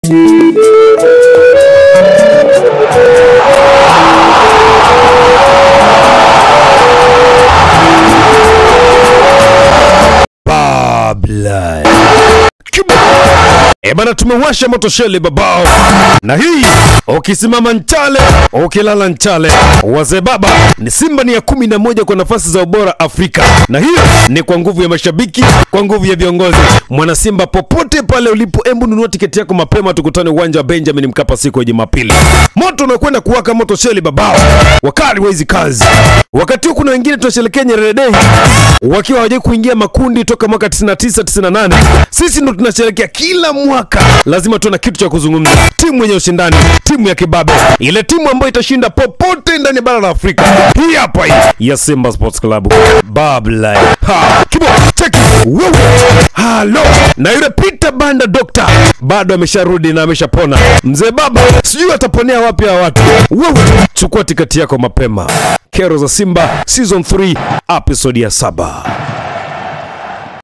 Babla. Kibo. E bana, tumewasha moto shele babao, na hii ukisimama Nchale ukilala Nchale, wazee baba ni Simba ni ya kumi na moja kwa nafasi za ubora Afrika, na hiyo ni kwa nguvu ya mashabiki, kwa nguvu ya viongozi. Mwana Simba popote pale ulipo, embu nunua tiketi yako mapema, tukutane uwanja wa Benjamin Mkapa siku ya Jumapili. Moto unakwenda kuwaka moto sheli babao, wakali wa hizi kazi. Wakati huu kuna wengine tunasherekea Nyerere Day wakiwa hawajai kuingia makundi toka mwaka 99 98. Sisi ndo tunasherekea kila mwaka, lazima tuwe na kitu cha kuzungumza. Timu yenye ushindani, timu ya kibabe, ile timu ambayo itashinda popote ndani ya bara la Afrika. Hii hapa hii ya Simba Sports Club. Babla. Ha, kibo, cheki. Wewe. Halo. Na yule Peter Banda Doctor bado amesharudi na ameshapona. Mzee baba, sijui ataponea wapi hawa watu. Wewe, chukua tiketi yako mapema. Kero za Simba season 3 episode ya saba.